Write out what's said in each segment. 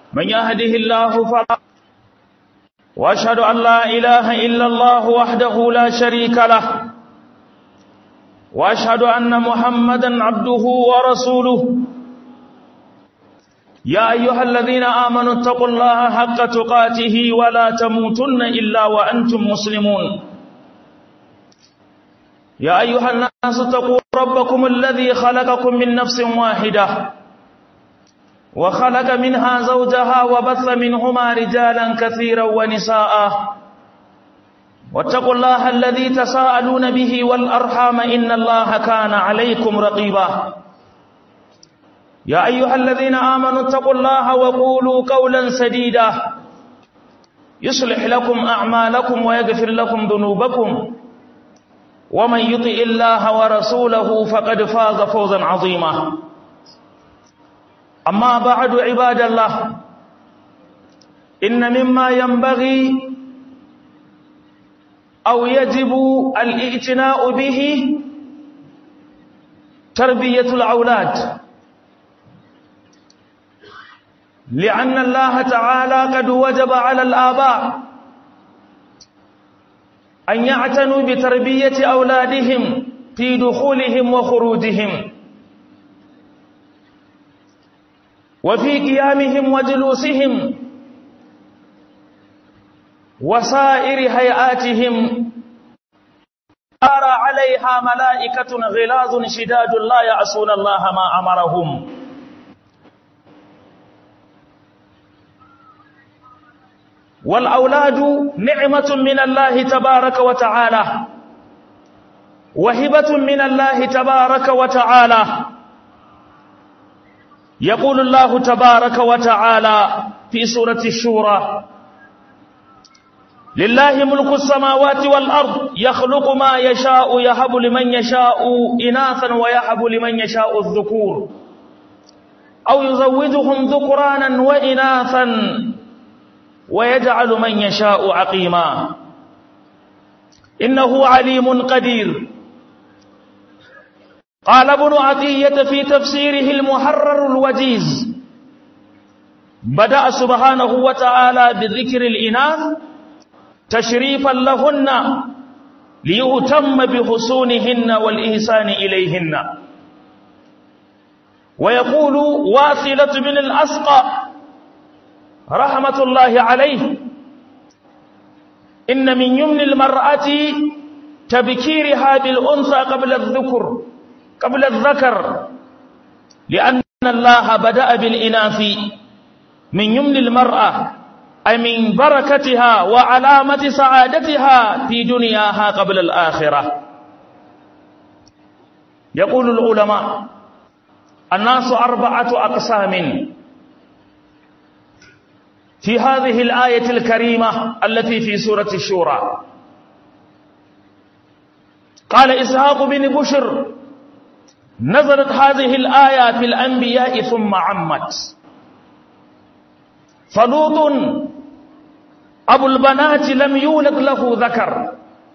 من يهده الله فلا وأشهد أن لا إله إلا الله وحده لا شريك له وأشهد أن محمدا عبده ورسوله يا أيها الذين آمنوا اتقوا الله حق تقاته ولا تموتن إلا وأنتم مسلمون يا أيها الناس اتقوا ربكم الذي خلقكم من نفس واحدة وخلق منها زوجها وبث منهما رجالا كثيرا ونساء واتقوا الله الذي تساءلون به والأرحام إن الله كان عليكم رقيبا يا أيها الذين آمنوا اتقوا الله وقولوا قولا سديدا يصلح لكم أعمالكم ويغفر لكم ذنوبكم ومن يطئ الله ورسوله فقد فاز فوزا عظيما أما بعد عباد الله إن مما ينبغي أو يجب الاعتناء به تربية الأولاد لأن الله تعالى قد وجب على الآباء أن يعتنوا بتربية أولادهم في دخولهم وخروجهم وفي قيامهم وجلوسهم وسائر هيئاتهم أرى عليها ملائكة غلاظ شداد لا يعصون الله ما أمرهم والأولاد نعمة من الله تبارك وتعالى وهبة من الله تبارك وتعالى يقول الله تبارك وتعالى في سورة الشورى لله ملك السماوات والأرض يخلق ما يشاء يهب لمن يشاء إناثا ويهب لمن يشاء الذكور أو يزوجهم ذكرانا وإناثا ويجعل من يشاء عقيما إنه عليم قدير قال ابن عطية في تفسيره المحرر الوجيز بدأ سبحانه وتعالى بذكر الإناث تشريفا لهن ليهتم بحسونهن والإحسان إليهن ويقول واثلة من الأسقى رحمة الله عليه إن من يمن المرأة تبكيرها بالأنثى قبل الذكر قبل الذكر لأن الله بدأ بالإناث من يمن المرأة أي من بركتها وعلامة سعادتها في دنياها قبل الآخرة يقول العلماء الناس أربعة أقسام في هذه الآية الكريمة التي في سورة الشورى قال إسحاق بن بشر نزلت هذه الآية في الأنبياء ثم عمت فلوط أبو البنات لم يولد له ذكر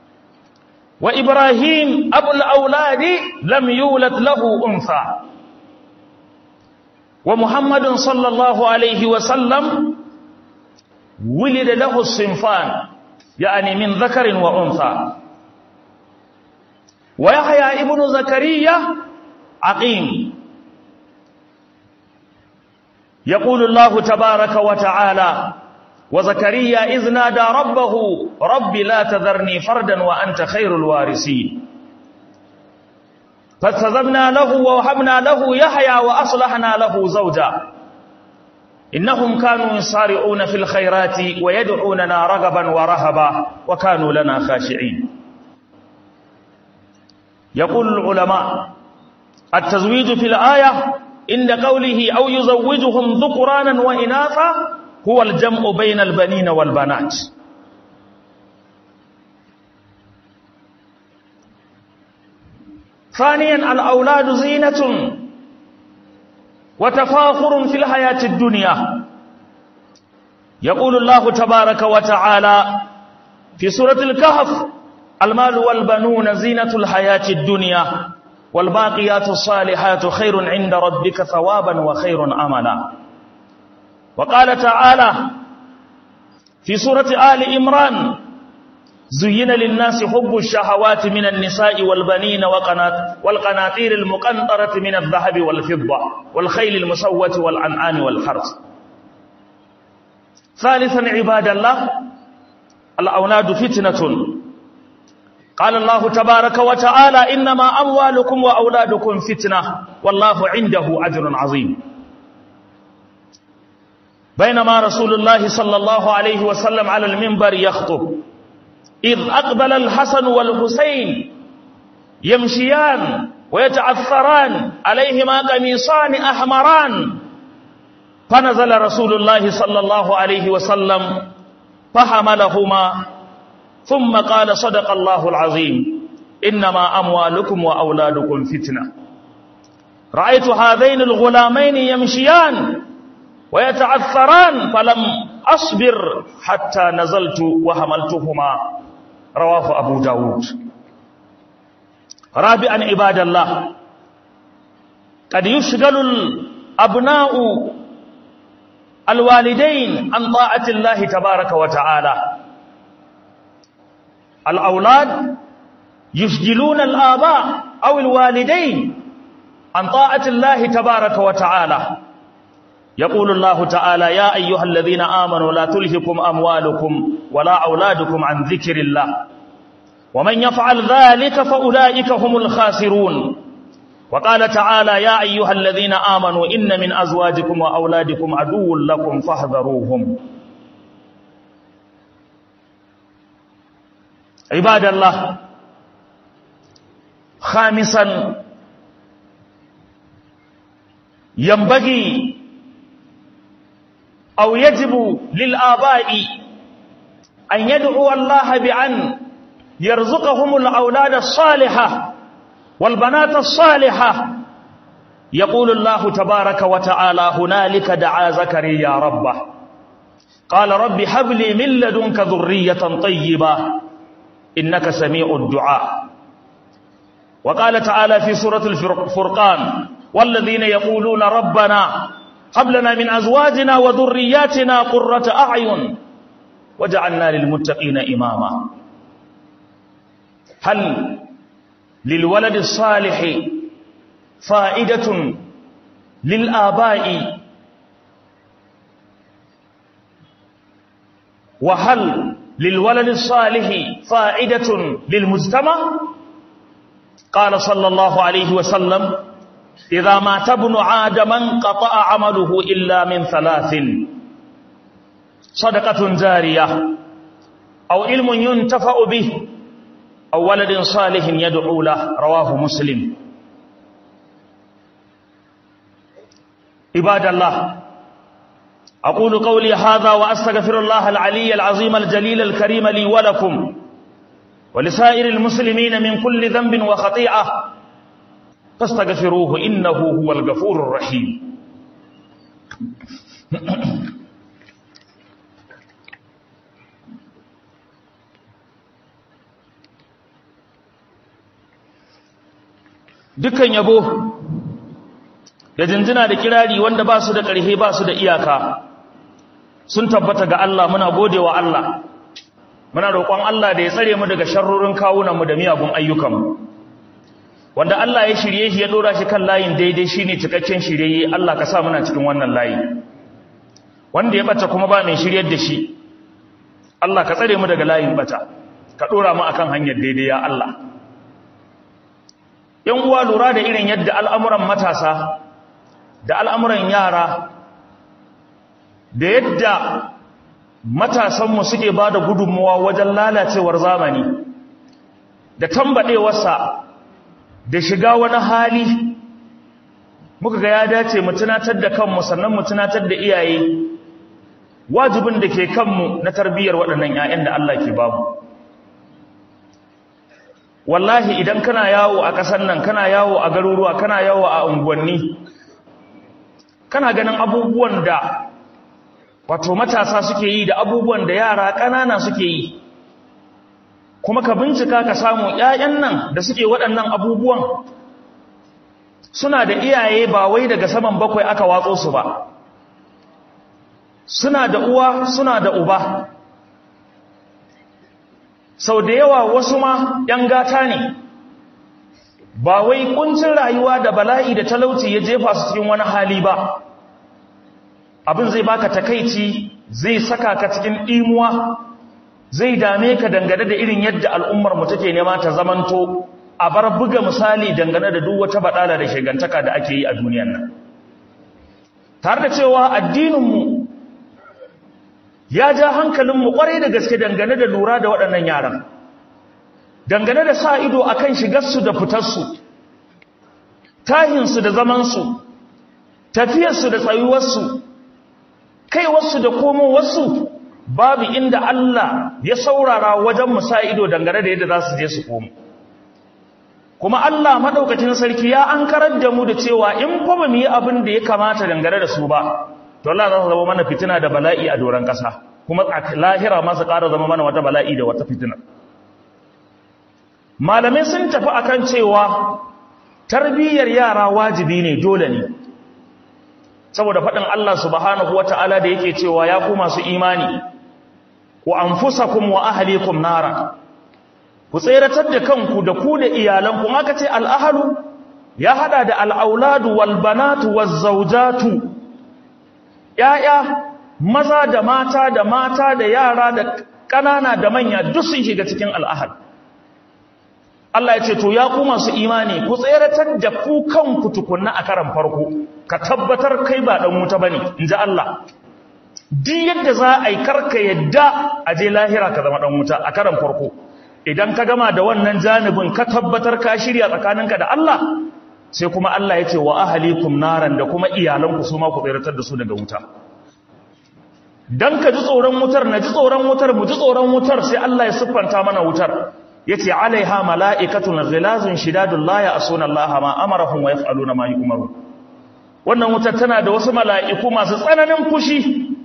وإبراهيم أبو الأولاد لم يولد له أنثى ومحمد صلى الله عليه وسلم ولد له الصنفان يعني من ذكر وأنثى ويحيى ابن زكريا عقيم يقول الله تبارك وتعالى وزكريا إذ نادى ربه رب لا تذرني فردا وأنت خير الوارثين فاستجبنا له ووهبنا له يحيى وأصلحنا له زوجا إنهم كانوا يصارعون في الخيرات ويدعوننا رغبا ورهبا وكانوا لنا خاشعين يقول العلماء التزويج في الآية عند قوله أو يزوجهم ذكرانا وإناثا هو الجمع بين البنين والبنات ثانيا الأولاد زينة وتفاخر في الحياة الدنيا يقول الله تبارك وتعالى في سورة الكهف المال والبنون زينة الحياة الدنيا والباقيات الصالحات خير عند ربك ثوابا وخير أملا وقال تعالى في سورة آل إمران زين للناس حب الشهوات من النساء والبنين وقنات والقناطير المقنطرة من الذهب والفضة والخيل المسوة والأنعام والحرث ثالثا عباد الله الأولاد فتنة قال الله تبارك وتعالى إنما أموالكم وأولادكم فتنة والله عنده أجر عظيم بينما رسول الله صلى الله عليه وسلم على المنبر يخطب إذ أقبل الحسن والحسين يمشيان ويتعثران عليهما قميصان أحمران فنزل رسول الله صلى الله عليه وسلم فحملهما ثم قال صدق الله العظيم إنما أموالكم وأولادكم فتنة رأيت هذين الغلامين يمشيان ويتعثران فلم أصبر حتى نزلت وحملتهما رواه أبو داود رابعا عباد الله قد يشغل الأبناء الوالدين عن طاعة الله تبارك وتعالى الأولاد يشغلون الآباء أو الوالدين عن طاعة الله تبارك وتعالى يقول الله تعالى يا أيها الذين آمنوا لا تلهكم أموالكم ولا أولادكم عن ذكر الله ومن يفعل ذلك فأولئك هم الخاسرون وقال تعالى يا أيها الذين آمنوا إن من أزواجكم وأولادكم عدو لكم فاحذروهم عباد الله خامسا ينبغي أو يجب للآباء أن يدعو الله بأن يرزقهم الأولاد الصالحة والبنات الصالحة يقول الله تبارك وتعالى هنالك دعا زكريا ربه قال رب هب لي من لدنك ذرية طيبة إنك سميع الدعاء وقال تعالى في سورة الفرقان والذين يقولون ربنا هب لنا من أزواجنا وذرياتنا قرة أعين وجعلنا للمتقين إماما هل للولد الصالح فائدة للآباء وهل للولد الصالح فائدة للمجتمع قال صلى الله عليه وسلم إذا مات ابن آدم انقطع عمله إلا من ثلاث صدقة جارية أو علم ينتفع به أو ولد صالح يدعو له رواه مسلم عباد الله أقول قولي هذا وأستغفر الله العلي العظيم الجليل الكريم لي ولكم ولسائر المسلمين من كل ذنب وخطيئة فاستغفروه إنه هو الغفور الرحيم dukkan yabo da jinjina da kirari wanda ba su da ƙarfi ba su da iyaka sun tabbata ga Allah muna godewa Allah muna roƙon Allah da ya tsare mu daga sharrorin kawunanmu da miyagun ayyukanmu wanda Allah ya shirye shi ya dora shi kan layin daidai shine cikakken shirye Allah ka sa muna cikin wannan layi wanda ya bata kuma ba mai shiryar da shi Allah ka tsare mu daga layin bata ka dora mu akan hanyar daidai ya Allah yan uwa lura da irin yadda al'amuran matasa da al'amuran yara da yadda matasanmu suke ba da gudunmuwa wajen lalacewar zamani da tambaɗewarsa da shiga wani hali muka ga ya dace mu tunatar da kanmu sannan mu tunatar da iyaye wajibin da ke kanmu na tarbiyyar waɗannan 'ya'yan da Allah ke bamu wallahi idan kana yawo a ƙasar nan kana yawo a garuruwa kana yawo a unguwanni kana ganin abubuwan da wato matasa suke yi da abubuwan da yara ƙanana suke yi kuma ka bincika ka samu ƴaƴan nan da suke waɗannan abubuwan suna da iyaye ba wai daga saman bakwai aka watso su ba suna da uwa suna da uba sau da yawa wasu ma ‘yan gata ne ba wai kuncin rayuwa da bala'i da talauci ya jefa su cikin wani hali ba abin zai baka takaici zai saka ka cikin ɗimuwa zai dame ka dangane da irin yadda al'ummar mu take nema ta zamanto a bar buga misali dangane da duk wata badala da shigantaka da ake yi a duniyar nan tare da cewa addininmu ya ja hankalinmu kwarai da gaske dangane da lura da waɗannan yaran dangane da sa ido a kan shigarsu da fitarsu tahinsu da zamansu tafiyarsu da tsayuwarsu kaiwarsu da komowarsu babu inda Allah ya saurara wajen mu sa ido dangane da yadda za su je su komo kuma Allah maɗaukacin sarki ya an karar da mu da cewa in fa ba mu yi abin da ya kamata dangane da su ba to Allah za su zama mana fitina da bala'i a doron ƙasa kuma lahira ma su ƙara zama mana wata bala'i da wata fitina malamai sun tafi akan cewa tarbiyyar yara wajibi ne dole ne saboda faɗin Allah subhanahu wata'ala da yake cewa ya ku masu imani ku anfusakum wa ahlikum nara ku tseratar da kanku da ku da iyalanku aka ce al'ahalu ya hada da al'auladu wal banatu waz zawjatu ya'ya maza da mata da mata da yara da ƙanana da manya duk sun shiga cikin al'ahal Allah ya ce to ya ku masu imani ku tseratar da ku kanku tukunna a karan farko ka tabbatar kai ba dan wuta bane inji Allah duk yadda za a yi karka yadda a je lahira ka zama dan wuta a karan farko idan ka gama da wannan janibin ka tabbatar ka shirya tsakaninka da Allah sai kuma Allah ya ce wa ahalikum naran da kuma iyalanku su ma ku tseratar da su daga wuta dan ka ji tsoron wutar na ji tsoron wutar mu ji tsoron wutar sai Allah ya siffanta mana wutar yace alaiha mala'ikatun ghilazun shidadun la ya'suna Allah ma amarahum wa yaf'aluna ma yu'marun wannan wutar tana da wasu mala'iku masu tsananin fushi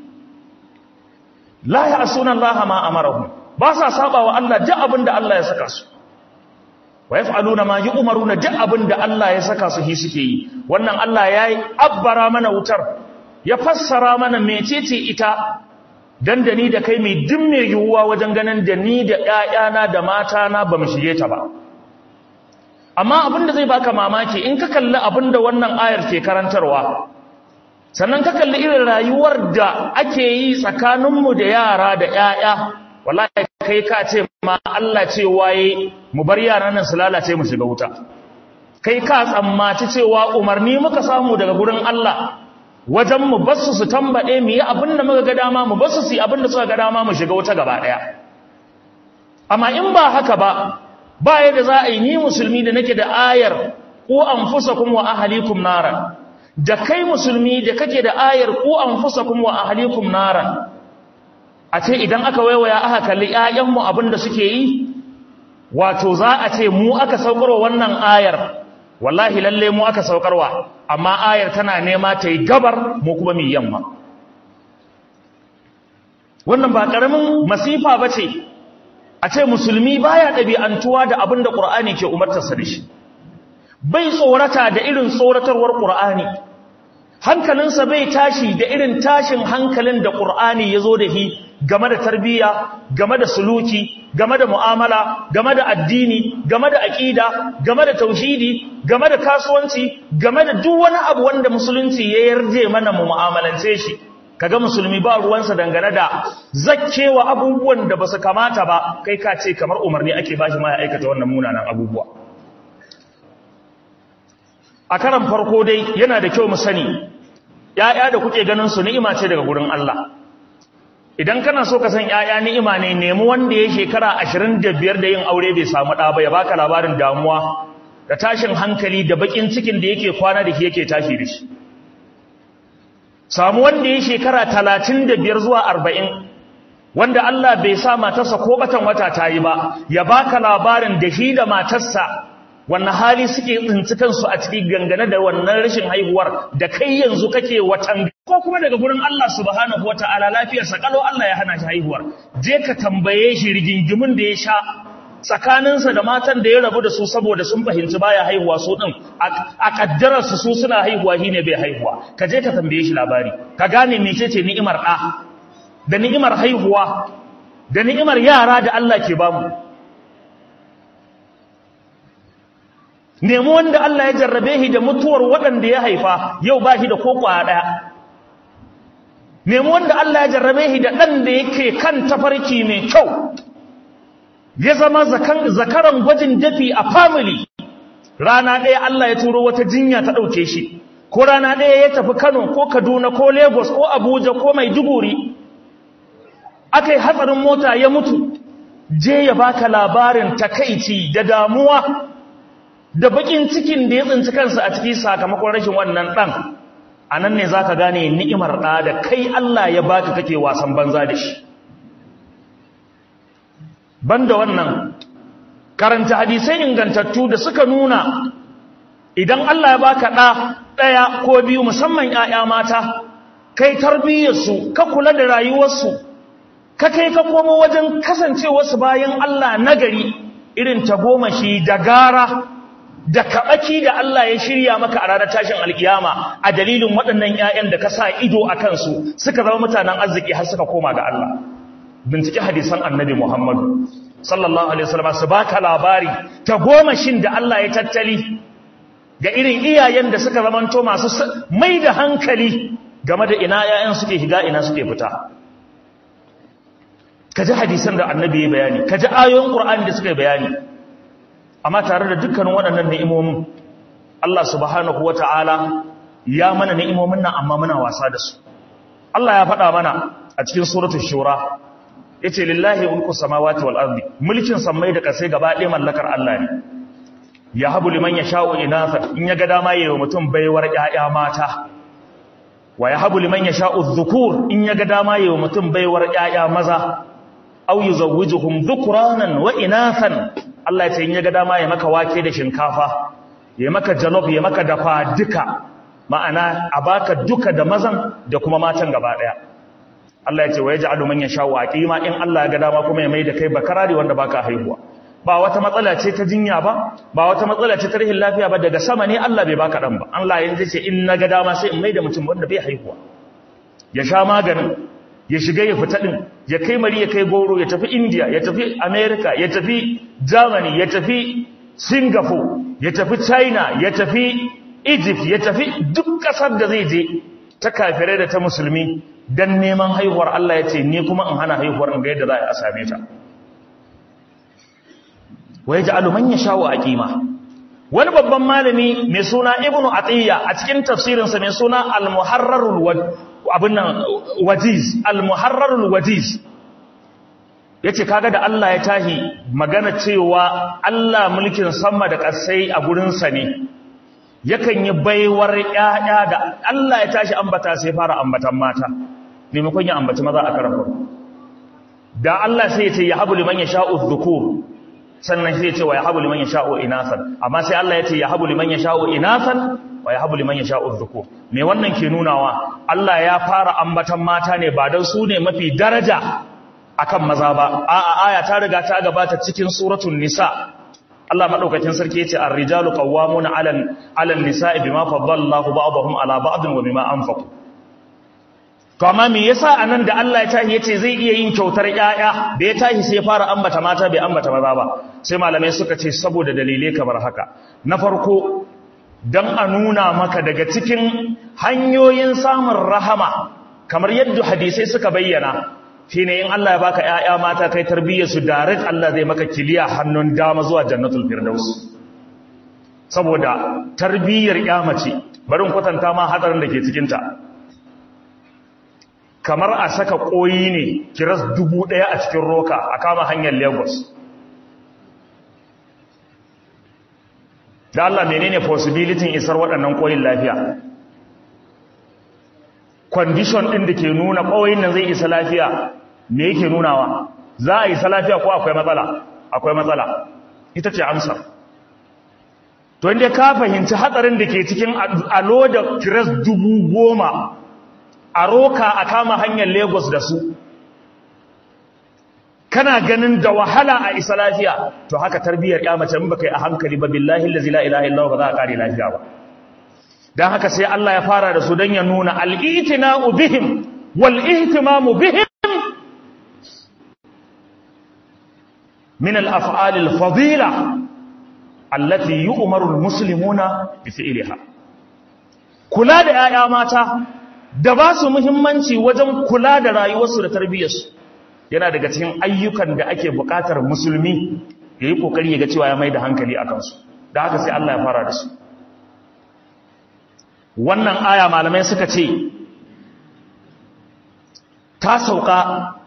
la ya'suna Allah ma amarahum ba sa saba wa Allah duk abin da Allah ya saka su wa yaf'aluna ma yu'maruna duk abin da Allah ya saka su hi suke yi wannan Allah yayi abbara mana wutar ya fassara mana mecece ita dan da ni da kai mai duk mai yiwuwa wajen ganin da ni da ƴaƴana da matana ba mu shige ta ba amma abin da zai baka mamaki in ka kalli abin da wannan ayar ke karantarwa sannan ka kalli irin rayuwar da ake yi tsakaninmu da yara da ƴaƴa wallahi kai ka ce ma Allah ce waye mu bar yaran nan su lalace mu shiga wuta kai ka tsammaci cewa umarni muka samu daga gurin Allah wajen mu basu su tambade mu yi abin da muka ga dama mu basu su yi abin da suka ga dama mu shiga wuta gaba daya amma in ba haka ba ba yadda za a yi ni musulmi da nake da ayar ku anfusakum wa ahlikum naran da kai musulmi da kake da ayar ku anfusakum wa ahlikum naran a ce idan aka waiwaya aka kalli ƴaƴanmu abin da suke yi wato za a ce mu aka saukarwa wannan ayar wallahi lalle mu aka saukarwa amma ayar tana nema ta yi gabar mu kuma mu yamma wannan ba karamin masifa bace a ce musulmi baya ɗabi'antuwa da abin da ƙur'ani ke umartarsa da shi bai tsorata da irin tsoratarwar ƙur'ani hankalinsa bai tashi da irin tashin hankalin da ƙur'ani ya zo da shi game da tarbiyya game da suluki game da mu'amala game da addini game da aƙida game da tauhidi game da kasuwanci game da duk wani abu wanda musulunci ya yarje mana mu mu'amalance shi kaga musulmi ba ruwansa dangane da zakkewa abubuwan da basu kamata ba kai ka ce kamar umarni ake bashi ma ya aikata wannan munanan abubuwa a karan farko dai yana da kyau mu sani ya'ya da kuke ganin su ni'ima ce daga gurin Allah idan kana so ka san ya'ya ni'ima ne nemi wanda ya shekara 25 da yin aure bai samu ɗa ba ya baka labarin damuwa da tashin hankali da bakin cikin da yake kwana da yake tashi da shi samu wanda ya shekara talatin da biyar zuwa arba'in wanda Allah bai sa matarsa ko batan wata ta yi ba ya baka labarin da shi da matarsa wannan hali suke tsinci kansu a cikin gangane da wannan rashin haihuwar da kai yanzu kake watan ko kuma daga gurin Allah subhanahu wataala lafiyarsa kalau Allah ya hana shi haihuwar je ka tambaye shi rigingimin da ya sha tsakaninsa da matan da ya rabu da su saboda sun fahimci baya haihuwa su din a kaddararsu su suna haihuwa shi ne bai haihuwa ka je ka tambaye shi labari ka gane mecece ni'imar ɗa da ni'imar haihuwa da ni'imar yara da Allah ke bamu nemi wanda Allah ya jarrabe shi da mutuwar waɗanda ya haifa yau ba shi da ko ɗaya nemi wanda Allah ya jarrabe shi da ɗan da yake kan tafarki mai kyau ya zama zakaran gwajin dafi a family rana ɗaya Allah ya turo wata jinya ta ɗauke shi ko rana ɗaya ya tafi Kano ko Kaduna ko Lagos ko Abuja ko Maiduguri aka yi hatsarin mota ya mutu je ya baka labarin takaici da damuwa da bakin cikin da ya tsinci kansa a ciki sakamakon rashin wannan ɗan a nan ne za ka gane ni'imar ɗa da kai Allah ya baka kake wasan banza da shi banda wannan karanta hadisai ingantattu da suka nuna idan Allah ya baka ɗa ɗaya ko biyu musamman ‘ya'ya mata kai tarbiyyarsu ka kula da rayuwarsu ka kai ka komo wajen kasancewarsu bayan Allah nagari irin tagomashi da gara da kaɓaki da Allah ya shirya maka a ranar tashin alkiyama a dalilin waɗannan ‘ya'yan da ka sa ido a kansu suka zama mutanen arziki har suka koma ga Allah bincike hadisan annabi Muhammadu sallallahu alaihi wasallam su baka labari ta goma shin da Allah ya tattali ga irin iyayen da suka zamanto masu mai da hankali game da ina yayan suke higa ina suke fita kaji hadisan da annabi ya bayani kaji ayoyin qur'ani da suka bayani amma tare da dukkanin waɗannan ni'imomin Allah subhanahu wataala ya mana ni'imomin nan amma muna wasa da su Allah ya faɗa mana a cikin suratul shura yace lillahi mulku samawati wal ardi mulkin sammai da kasai gaba ɗaya mallakar Allah ne ya habu liman yasha'u inatha in yaga dama yayi wa mutum baiwar ƴaƴa mata wa ya habu liman yasha'u dhukur in yaga dama yayi wa mutum baiwar ƴaƴa maza aw yuzawwijuhum dhukranan wa inathan Allah ya ce in yaga dama ya maka wake da shinkafa ya maka jalof ya maka dafa duka ma'ana a baka duka da mazan da kuma matan gaba ɗaya Allah ya ce wa yaj'alu man yasha'u aqima in Allah ya ga dama kuma ya maida kai bakarari wanda baka haihuwa ba wata matsala ce ta jinya ba ba wata matsala ce ta rahin lafiya ba daga sama ne Allah bai baka dan ba Allah yanzu ce in na ga dama sai in maida mutum wanda bai haihuwa ya sha maganin ya shiga ya fita din ya kai mari ya kai goro ya tafi India ya tafi America ya tafi Germany ya tafi Singapore ya tafi China ya tafi Egypt ya tafi duk kasar da zai je ta kafirai da ta musulmi dan neman haihuwar Allah ya ce ni kuma in hana haihuwar in ga yadda za a same ta wai ja'alu man yasha'u aqima wani babban malami mai suna ibnu atiya a cikin tafsirinsa mai suna al-muharrarul abin nan wajiz al-muharrarul wajiz yace kaga da Allah ya tahi magana cewa Allah mulkin sama da ƙasai a gurin sa ne yakan yi baiwar ƴaƴa da Allah ya tashi ambata sai fara ambatan mata maimakon ya ambaci maza a karfa da Allah sai ya ce ya habu liman yasha'u dhukur sannan sai ya ce wa ya habu liman yasha'u inasan amma sai Allah ya ce ya habu liman yasha'u inasan wa ya habu liman yasha'u dhukur me wannan ke nunawa Allah ya fara ambatan mata ne ba dan su ne mafi daraja akan maza ba a'a aya ta riga ta gabata cikin suratul nisa Allah madaukakin sarki yace ar-rijalu qawwamuna 'alan 'alan nisa'i bima faddala Allahu ba'dahum 'ala ba'din wa bima anfaqu to amma me yasa anan da Allah ya tahi yace zai iya yin kyautar yaya da ya tahi sai fara ambata mata bai ambata maza ba sai malamai suka ce saboda dalilai kamar haka na farko dan a nuna maka daga cikin hanyoyin samun rahama kamar yadda hadisai suka bayyana shine in Allah ya baka yaya mata kai tarbiyyar su direct Allah zai maka kiliya hannun dama zuwa jannatul firdaus saboda tarbiyyar ya mace bari in kwatanta ma hadarin da ke cikin ta kamar a saka koyi ne kiras dubu ɗaya a cikin roka a kama hanyar lagos da Allah menene possibility isar waɗannan koyin lafiya condition ɗin da ke nuna koyin nan zai isa lafiya me yake nunawa za a isa lafiya ko akwai matsala akwai matsala ita ce amsa to inda ka fahimci hatsarin da ke cikin alo da kiras dubu goma a roka a kama hanyar lagos da su kana ganin da wahala a isa lafiya to haka tarbiyyar ya mace in baka yi a hankali ba billahi allazi la ilaha illa ba za a kare lafiya ba dan haka sai Allah ya fara da su dan ya nuna al-itina'u bihim wal ihtimamu bihim min al-af'al al-fadila allati yu'maru al-muslimuna bi fi'liha kula da yaya mata da ba su muhimmanci wajen kula da rayuwarsu da tarbiyyarsu yana daga cikin ayyukan da ake buƙatar musulmi ya yi ƙoƙari ya ga cewa ya mai da hankali a kansu da haka sai Allah ya fara da su wannan aya malamai suka ce ta sauka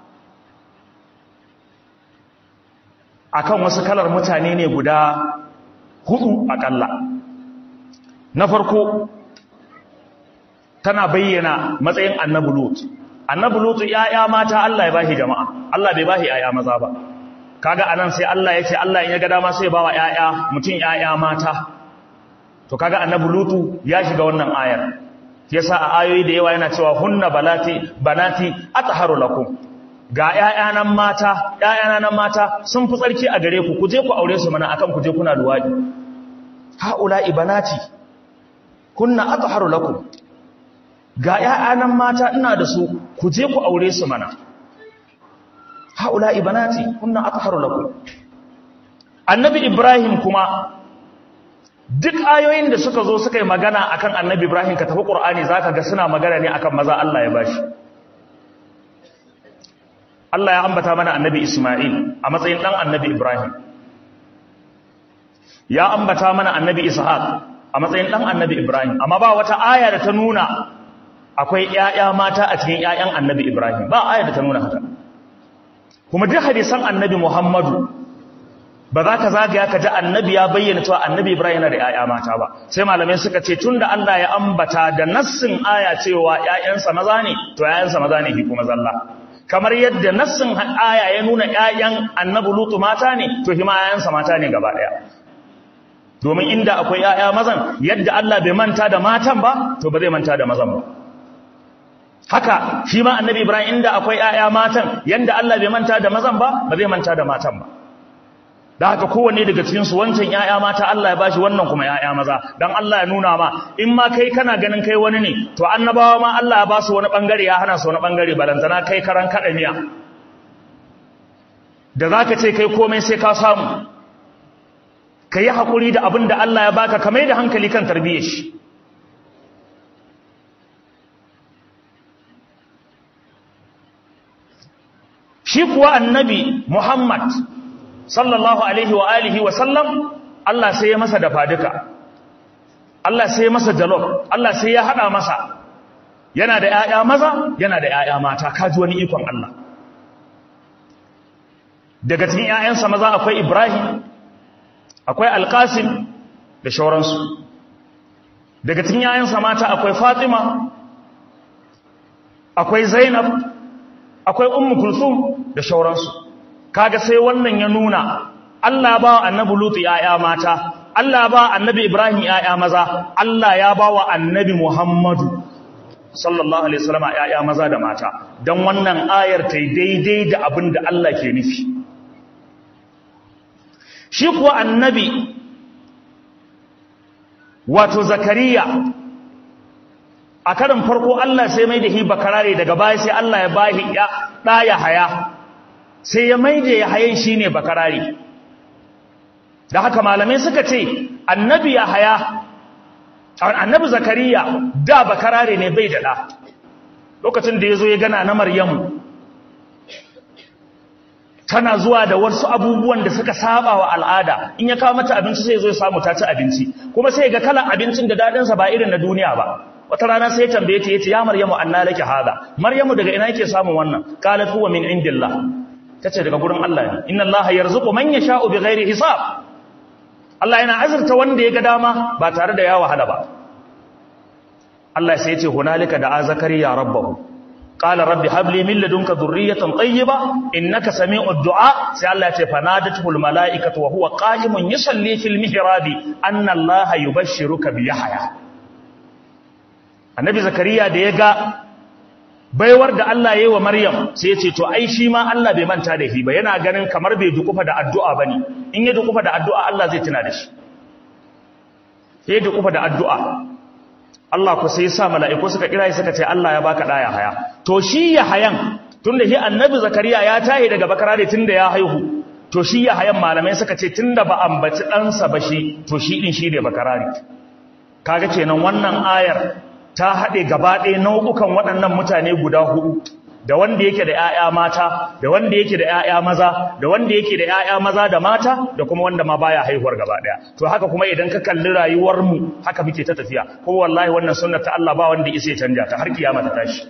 akan wasu kalar mutane ne guda hudu akalla na farko tana bayyana matsayin annabi lut annabi lut yaya mata Allah ya bashi jama'a Allah bai bashi yaya maza ba kaga anan sai Allah ya ce Allah in ya ga dama sai ya bawa yaya mutum yaya mata to kaga annabi lut ya shiga wannan ayar yasa a ayoyi da yawa yana cewa hunna balati banati atharu lakum ga yaya nan mata yaya nan mata sun fi tsarki a gare ku ku je ku aure su mana akan ku je kuna luwadi haula ibanati kunna atharu lakum ga ‘ya'yanan mata ina da su ku je ku aure su mana haula ibanati kunna aka haru laku annabi ibrahim kuma duk ayoyin da suka zo suka yi magana akan annabi ibrahim ka tafi ƙur'ani za ka ga suna magana ne akan maza allah ya bashi allah ya ambata mana annabi ismail a matsayin ɗan annabi ibrahim ya ambata mana annabi ishaq a matsayin ɗan annabi ibrahim amma ba wata aya da ta nuna akwai ‘ya'ya mata a cikin ‘ya'yan annabi Ibrahim ba aya da ta nuna haka kuma duk hadisan annabi Muhammadu ba za ka zagaya ka ji annabi ya bayyana cewa annabi Ibrahim yana da ‘ya'ya mata ba sai malamai suka ce tun da Allah ya ambata da nassin aya cewa ‘ya'yansa maza ne to ‘ya'yansa maza ne kuma zalla kamar yadda nassin aya ya nuna ‘ya'yan annabi Lutu mata ne to hima ‘ya'yansa mata ne gaba ɗaya domin inda akwai ‘ya'ya mazan yadda Allah bai manta da matan ba to ba zai manta da mazan ba haka shi ma annabi ibrahim inda akwai ƴaƴa matan yanda Allah bai manta da mazan ba ba zai manta da matan ba da haka kowanne daga cikin su wancan ƴaƴa mata Allah ya bashi wannan kuma ƴaƴa maza dan Allah ya nuna ma in ma kai kana ganin kai wani ne to annabawa ma Allah ya ba su wani bangare ya hana su wani bangare balantana kai karan kada miya da zaka ce kai komai sai ka samu kai hakuri da abin da Allah ya baka kamar da hankali kan tarbiyyar shi shi kuwa annabi Muhammad sallallahu alaihi wa alihi wa sallam Allah sai ya masa dafa duka Allah sai ya masa jalof Allah sai ya hada masa yana da ƴaƴa maza yana da ƴaƴa mata kaji wani ikon Allah daga cikin ƴaƴansa maza akwai Ibrahim akwai Alqasim da shauransu daga cikin ƴaƴansa mata akwai Fatima akwai Zainab akwai ummu kulsum da shauransu kaga sai wannan ya nuna Allah ba annabi lutu yaya mata Allah ba annabi ibrahim yaya maza Allah ya ba wa annabi muhammadu sallallahu alaihi wasallam yaya maza da mata dan wannan ayar tai daidai da abin da Allah ke nufi shi kuwa annabi wato zakariya a karin farko Allah sai mai da hi bakarare daga baya sai Allah ya bahi ya ɗaya haya sai ya mai da ya hayan shi ne bakarare da haka malamai suka ce annabi ya haya annabi zakariya da bakarare ne bai da ɗa lokacin da ya zo ya gana na maryamu tana zuwa da wasu abubuwan da suka saba wa al'ada in ya kawo mata abinci sai ya zo ya samu ta ci abinci kuma sai ga kalan abincin da daɗinsa ba irin na duniya ba wata rana sai tambaye ta yace ya maryamu anna laki hada maryamu daga ina yake samun wannan qalat huwa min indillah tace daga gurin Allah ne inna allaha yarzuqu man yasha'u bighairi hisab Allah yana azurta wanda ya ga dama ba tare da ya wahala ba Allah sai yace hunalika da zakariya rabbahu qala rabbi habli min ladunka dhurriyatan tayyiba innaka sami'ud du'a sai Allah yace fanadatul malaikatu wa huwa qa'imun yusalli fil mihrabi anna allaha yubashshiruka bi yahya annabi zakariya da ya ga baiwar da Allah ya yi wa Maryam sai ya ce to ai shi ma Allah bai manta da shi ba yana ganin kamar bai dukufa da addu'a bane in ya dukufa da addu'a Allah zai tuna da shi sai ya dukufa da addu'a Allah ku sai ya sa mala'iku suka kira shi suka ce Allah ya baka ɗaya haya to shi ya hayan tunda shi annabi zakariya ya tahi daga bakarare tunda ya haihu to shi ya hayan malamai suka ce tunda ba ambaci ɗansa ba shi to shi ɗin shi ne bakarare kaga kenan wannan ayar ta haɗe gaba ɗaya nau'ukan waɗannan mutane guda hudu da wanda yake da ‘ya'ya mata da wanda yake da ‘ya'ya maza da wanda yake da ‘ya'ya maza da mata da kuma wanda ma baya haihuwar gaba ɗaya to haka kuma idan ka kalli rayuwarmu haka muke ta tafiya kuma wallahi wannan sunnar ta Allah ba wanda isa ya canja ta har kiyama ta tashi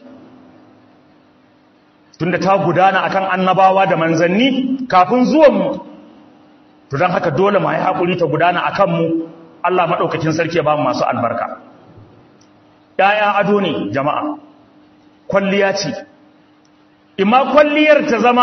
tunda ta gudana akan annabawa da manzanni kafin zuwanmu to don haka dole mu yi hakuri ta gudana akan mu Allah madaukakin sarki ya ba mu masu albarka ‘ya'ya ado ne jama'a, kwalliya ce, imma kwalliyar ta zama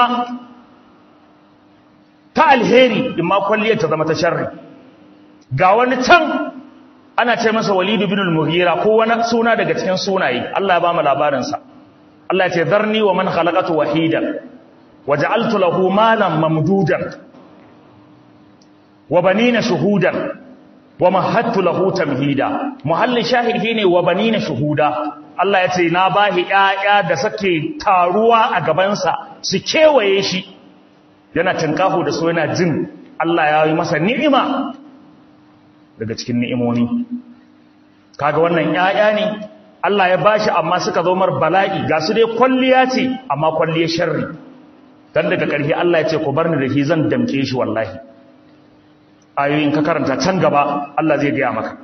ta alheri, imma kwalliyar ta zama ta sharri. Ga wani can ana ce masa walidu bin al-mughira ko wani suna daga cikin sunaye, Allah ya ba mu labarinsa. Allah ya ce, Zarni wa man halakatu wahidan, wa ja'altu lahu malan mamdudan, wa banina shuhudan, wa mahattu lahu tamhida muhallin shahid shine wa banina shuhuda Allah ya ce na bahi ƴaƴa da sake taruwa a gaban sa su kewaye shi yana tinkaho da so yana jin Allah ya yi masa ni'ima daga cikin ni'imomi kaga wannan ƴaƴa ne Allah ya bashi amma suka zo mar bala'i ga su dai kwalliya ce amma kwalliyar sharri dan daga ƙarshe Allah ya ce ku bar ni da shi zan damke shi wallahi ayoyin ka karanta can gaba Allah zai gaya maka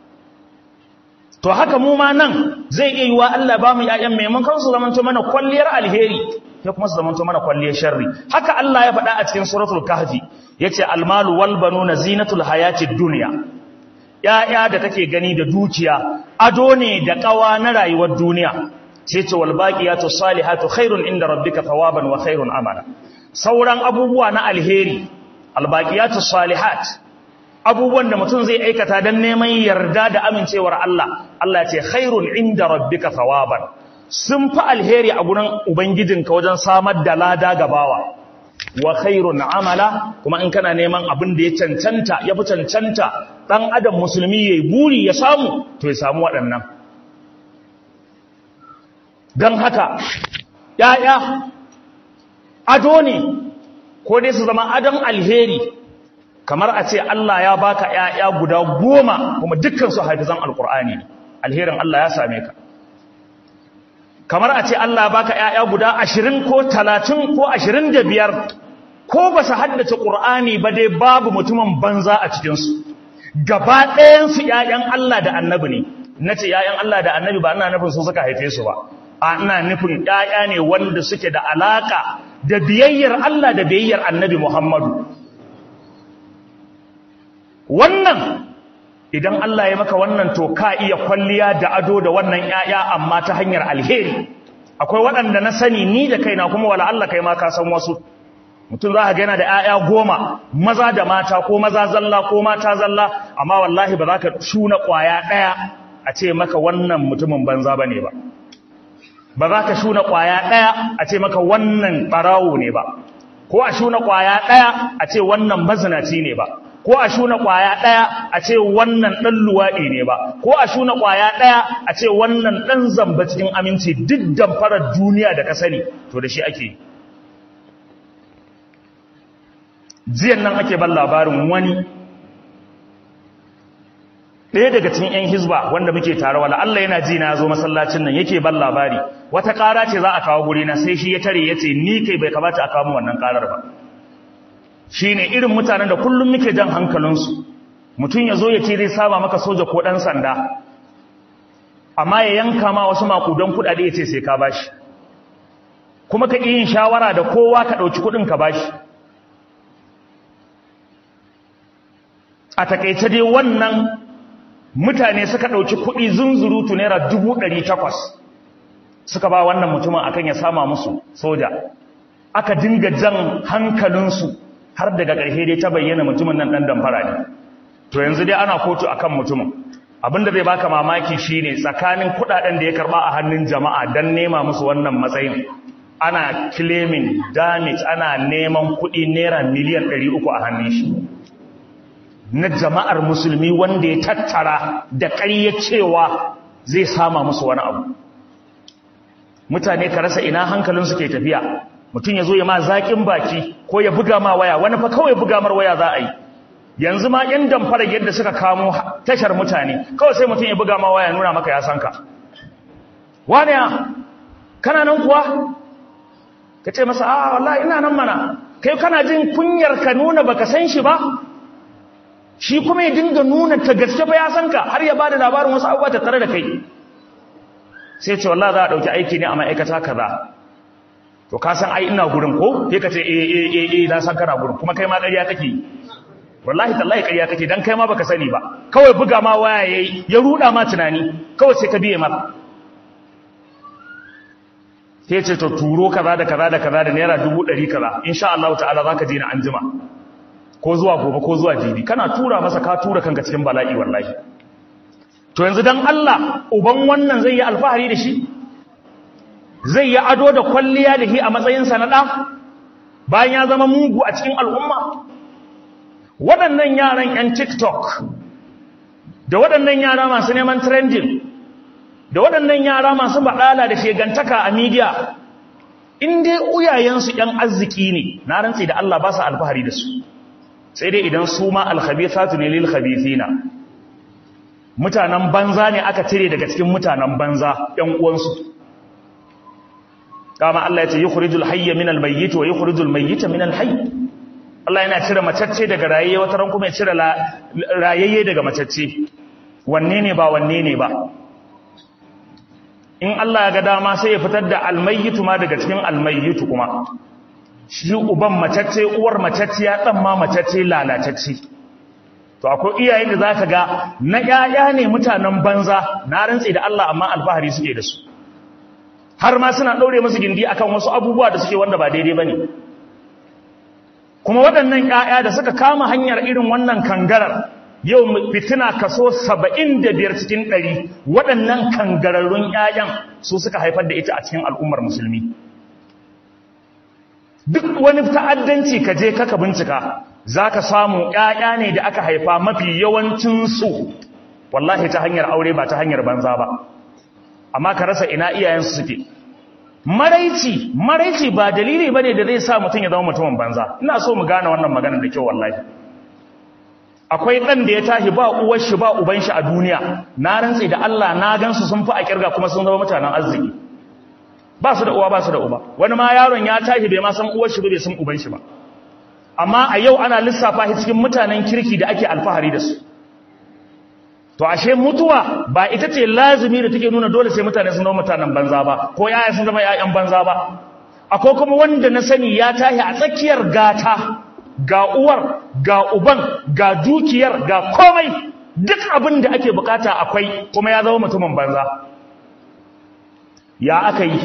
to haka mu ma nan zai iya yiwa Allah ba mu ƴaƴan maimakon su zamanto mana kwalliyar alheri ya kuma su zamanto mana kwalliyar sharri haka Allah ya faɗa a cikin suratul kahfi yace almalu wal banuna zinatul hayatid dunya ƴaƴa da kake gani da dukiya ado ne da ƙawa na rayuwar duniya sai ce wal baqiyatu salihatu khairun inda rabbika thawaban wa khairun amala sauran abubuwa na alheri albaqiyatu salihat abubuwan da mutum zai aikata dan neman yarda da amincewar Allah Allah ya ce khairun inda rabbika thawaban sun fi alheri a gurin ubangijinka wajen samar da lada gabawa wa khairun amala kuma in kana neman abin da ya cancanta ya fi cancanta dan adam musulmi yayi buri ya samu to ya samu waɗannan dan haka yaya ado ne ko dai su zama adon alheri kamar a ce Allah ya baka ƴaƴa guda goma kuma dukkan su hafizan alqur'ani alherin Allah ya same ka kamar a ce Allah ya baka ƴaƴa guda 20 ko 30 ko 25 ko ba su haddace qur'ani ba dai babu mutumin banza a cikin su gaba ɗayan su ƴaƴan Allah da annabi ne nace ƴaƴan Allah da annabi ba ina nufin su suka haife su ba a ina nufin ƴaƴa ne wanda suke da alaka da biyayyar Allah da biyayyar annabi Muhammadu wannan idan Allah ya maka wannan to ka iya kwalliya da ado da wannan ƴaƴa amma ta hanyar alheri akwai waɗanda na sani ni da kaina kuma wala Allah kai ma ka san wasu mutum za ka ga yana da ƴaƴa goma maza da mata ko maza zalla ko mata zalla amma wallahi ba za ka shuna ƙwaya ɗaya a ce maka wannan mutumin banza ba ne ba ba za ka shuna ƙwaya ɗaya a ce maka wannan ɓarawo ne ba ko a shuna ƙwaya ɗaya a ce wannan mazinaci ne ba ko a shuna ƙwaya ɗaya a ce wannan ɗan luwaɗi ne ba ko a shuna ƙwaya ɗaya a ce wannan ɗan zamba cikin aminci duk damfarar duniya da ka sani to da shi ake jiyan nan ake ban labarin wani ɗaya daga cikin 'yan hizba wanda muke tare wala Allah yana ji na zo masallacin nan yake ban labari wata ƙara ce za a kawo guri na sai shi ya tare ya ce ni kai bai kamata a kawo wannan ƙarar ba shi ne irin mutanen da kullum muke jan hankalinsu mutum ya zo ya ce zai saba maka soja ko ɗan sanda amma ya yanka ma wasu makudan kuɗaɗe ya ce sai ka bashi kuma ka yin shawara da kowa ka ɗauki kuɗin ka bashi a takaice dai wannan mutane suka ɗauki kuɗi zunzurutu naira dubu ɗari takwas suka ba wannan mutumin akan ya sama musu soja aka dinga jan hankalinsu har daga ƙarshe dai ta bayyana mutumin nan ɗan damfara ne to yanzu dai ana kotu akan mutumin abinda zai baka mamaki shine tsakanin kudaden da ya karba a hannun jama'a dan nema musu wannan matsayin ana claiming damage ana neman kudi naira miliyan 300 a hannun shi na jama'ar musulmi wanda ya tattara da ƙarya cewa zai sama musu wani abu mutane ka rasa ina hankalinsu ke tafiya mutum ya zo ya ma zaƙin baki ko ya buga ma waya wani fa kawai buga mar waya za a yi yanzu ma yan damfara yadda suka kamo tashar mutane kawai sai mutum ya buga ma waya nuna maka ya san ka wane ya kana nan kuwa ka ce masa a wallahi ina nan mana kai kana jin kunyar ka nuna baka san shi ba shi kuma ya dinga nuna ta gaske ba ya san ka har ya bada labarin wasu abubuwa ta tare da kai sai ce wallahi za a dauki aiki ne a ma'aikata kaza to ka san ai ina gurin ko sai ka ce eh eh eh eh na san kana gurin kuma kai ma ƙarya kake wallahi tallahi ƙarya kake dan kai ma baka sani ba kawai buga ma waya yayi ya ruda ma tunani kawai sai ka biye maka sai ce to turo kaza da kaza da kaza da naira dubu ɗari kaza insha Allah ta'ala zaka je na anjima ko zuwa gobe ko zuwa jibi kana tura masa ka tura kanka cikin bala'i wallahi to yanzu dan Allah uban wannan zai yi alfahari da shi zai yi ado da kwalliya da shi a matsayinsa na ɗa bayan ya zama mugu a cikin al'umma waɗannan yaran 'yan tiktok da waɗannan yara masu neman trending da waɗannan yara masu baɗala da shegantaka a media in dai uyayensu 'yan arziki ne na rantsi da Allah ba su alfahari da su sai dai idan su ma alkhabithatu ne lil khabithina mutanen banza ne aka cire daga cikin mutanen banza 'yan uwansu kama Allah ya ce yukhrijul hayya minal mayyit wa yukhrijul mayyita minal hayy Allah yana cire macacce daga rayayye wata ran kuma ya cire rayayye daga macacce wanne ne ba wanne ne ba in Allah ya ga dama sai ya fitar da almayyitu ma daga cikin almayyitu kuma shi uban macacce uwar macacce ya dan ma macacce lalatacce to akwai iyayen da zaka ga na yaya ne mutanen banza na rantsi da Allah amma alfahari suke da su har ma suna daure musu gindi akan wasu abubuwa da suke wanda ba daidai bane kuma waɗannan ƴaƴa da suka kama hanyar irin wannan kangarar yau fitina kaso 75 cikin 100 waɗannan kangararrun ƴaƴan su suka haifar da ita a cikin al'ummar musulmi duk wani ta'addanci ka je kaka bincika zaka samu ƴaƴa ne da aka haifa mafi yawancin su wallahi ta hanyar aure ba ta hanyar banza ba amma ka rasa ina iyayensu suke maraici maraici ba dalili bane da zai sa mutum ya zama mutumin banza ina so mu gane wannan maganar da kyau wallahi akwai dan da ya tashi ba uwar shi ba uban shi a duniya na rantsi da Allah na gansu sun fi a kirga kuma sun zama mutanen arziki ba su da uwa ba su da uba wani ma yaron ya tashi bai ma san uwar shi ba bai san uban shi ba amma a yau ana lissafa shi cikin mutanen kirki da ake alfahari da su to ashe mutuwa ba ita ce lazimi da take nuna dole sai mutane sun zama mutanen banza ba ko yaya sun zama yayan banza ba akwai kuma wanda na sani ya tahi a tsakiyar gata ga uwar ga uban ga dukiyar ga komai duk abin da ake bukata akwai kuma ya zama mutumin banza ya aka yi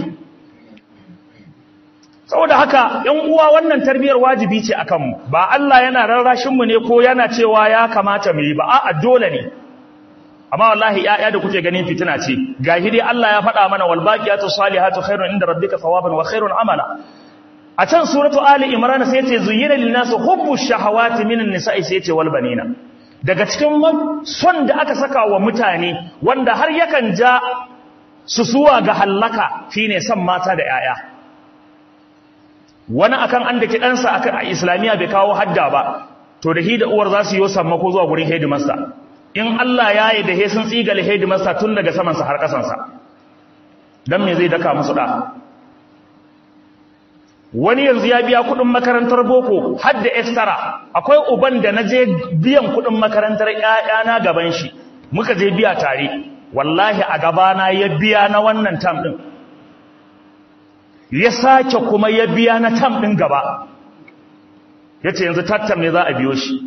saboda haka yan uwa wannan tarbiyar wajibi ce akan mu ba Allah yana rarrashin mu ne ko yana cewa ya kamata mu yi ba a'a dole ne amma wallahi yaya da kuke ganin fitina ce gahi dai Allah ya faɗa mana wal baqiyatu salihatu khairun inda rabbika thawaban wa khairun amala a can suratu ali imran sai yace zuyyina lin nas hubbu shahawati minan nisa'i sai yace wal banina daga cikin son da aka saka wa mutane wanda har yakan ja su suwa ga hallaka shine son mata da yaya wani akan an dake ɗansa akan a islamiya bai kawo hadda ba to da hi da uwar za su yi sammako zuwa gurin headmaster in Allah ya yi da he sun tsigal headmaster tun daga samansa har kasansa don me zai daka musu da wani yanzu ya biya kudin makarantar boko har da extra akwai uban da na je biyan kudin makarantar ƴaƴana gaban shi muka je biya tare wallahi a gabana ya biya na wannan tam din ya sake kuma ya biya na tam din gaba yace yanzu tattam ne za a biyo shi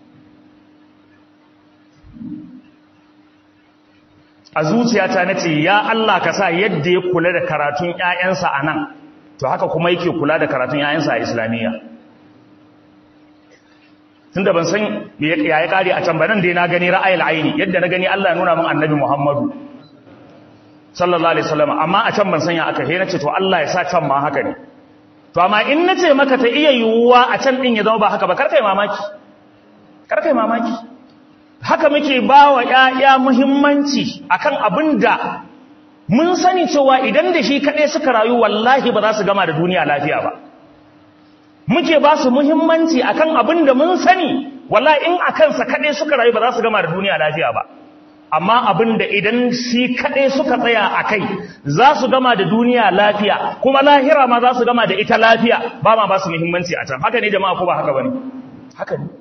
a zuciyata na ce ya Allah ka sa yadda ya kula da karatun ‘ya'yansa a nan to haka kuma yake kula da karatun ‘ya'yansa a islamiyya tunda ban san ya ya kare a can ba nan dai na gani ra'ayil aini yadda na gani Allah ya nuna min annabi Muhammadu sallallahu alaihi wasallam amma a can ban san ya aka he nace to Allah ya sa can ma haka ne to amma in nace maka ta iya yiwuwa a can din ya zama ba haka ba karkai mamaki karkai mamaki haka muke ba wa ƴaƴa muhimmanci akan abinda mun sani cewa idan da shi kaɗai suka rayu wallahi ba za su gama da duniya lafiya ba muke ba su muhimmanci akan abin da mun sani wallahi in a kansa kaɗai suka rayu ba za su gama da duniya lafiya ba amma abin da idan shi kaɗai suka tsaya a kai za su gama da duniya lafiya kuma lahira ma za su gama da ita lafiya ba ma ba su muhimmanci a can haka ne jama'a ko ba haka ba ne haka ne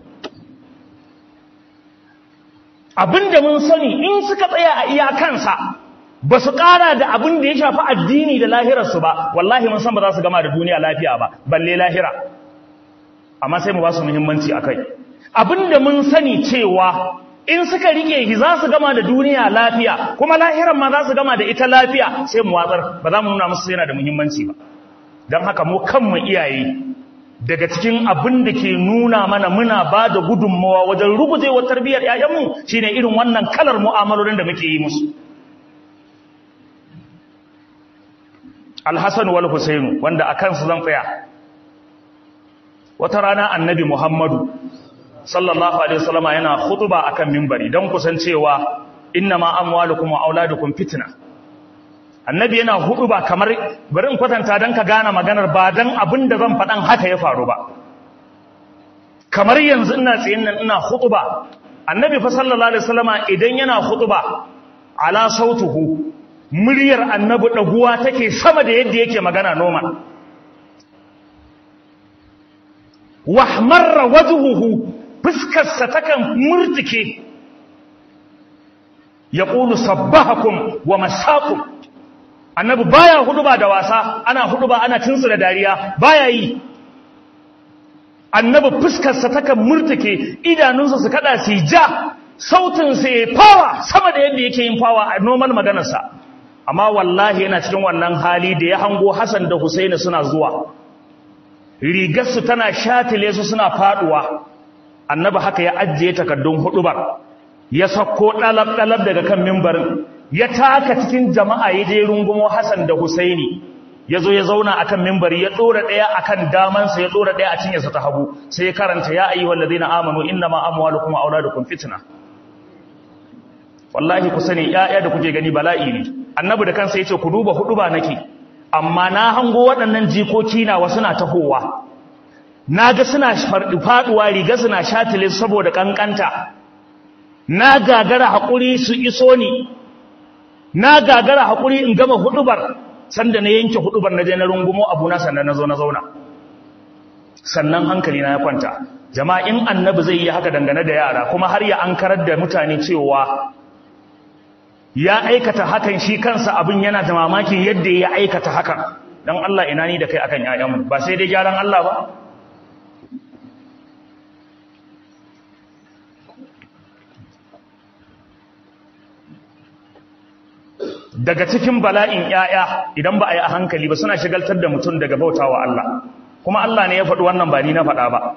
abin da mun sani in suka tsaya a iyakansa ba su ƙara da abin da ya shafi addini da lahirarsu ba wallahi mun san ba za su gama da duniya lafiya ba balle lahira amma sai mu ba su muhimmanci a kai abin da mun sani cewa in suka rike shi za su gama da duniya lafiya kuma lahiran ma za su gama da ita lafiya sai mu watsar ba za mu nuna musu yana da muhimmanci ba don haka mu kanmu iyaye daga cikin abin da ke nuna mana muna ba da gudunmawa wajen rugujewar tarbiyyar 'ya'yanmu shine irin wannan kalar mu'amalolin da muke yi musu Alhassan wal Husainu wanda a kansu zan tsaya wata rana annabi Muhammadu sallallahu alaihi wasallam yana khutba akan minbari dan kusancewa innama amwalukum wa auladukum fitna annabi yana khutba kamar bari in kwatanta dan ka gane maganar ba dan abinda zan fadan haka ya faru ba kamar yanzu ina tsayin nan ina khutba annabi fa sallallahu alaihi wasallam idan yana khutba ala sautuhu muryar annabi ɗaguwa take sama da yadda yake magana noma wahmarra wajhuhu fuskarsa takan murtike ya ƙulu sabbahakum wa masakum annabi baya huduba da wasa ana huduba ana tinsu da dariya baya yi annabi fuskarsa takan murtike idanunsa su kada su ja sautinsa ya fawa sama da yadda yake yin fawa a noman maganarsa amma wallahi yana cikin wannan hali da ya hango Hassan da Husaini suna zuwa rigarsu tana shatile su suna faduwa annabi haka ya ajiye takaddun hudubar ya sako dalab dalab daga kan mimbarin ya taka cikin jama'a ya je rungumo Hassan da Husaini yazo ya zauna akan mimbari ya dora daya akan damansa ya dora daya a cinyarsa ta hagu sai ya karanta ya ayyuhal ladina amanu innama amwalukum wa auladukum fitna wallahi ku sani ƴaƴa da kuke gani bala'i ne annabi da kansa yace ku duba hudu ba nake amma na hango waɗannan jikoki na wasu na tahowa naga suna faduwa riga suna shatile saboda kankanta na gagara hakuri su iso ni na gagara hakuri in gama hudubar sanda na yanke hudubar na je na rungumo abuna sannan na zo na zauna sannan hankali na ya kwanta jama'a in annabi zai yi haka dangane da yara kuma har ya ankarar da mutane cewa ya aikata hakan shi kansa abin yana da mamakin yadda ya aikata hakan don Allah ina ni da kai akan ƴaƴanmu ba sai dai gyaran Allah ba daga cikin bala'in ƴaƴa idan ba a yi a hankali ba suna shigaltar da mutum daga bautawa Allah kuma Allah ne ya faɗi wannan ba ni na faɗa ba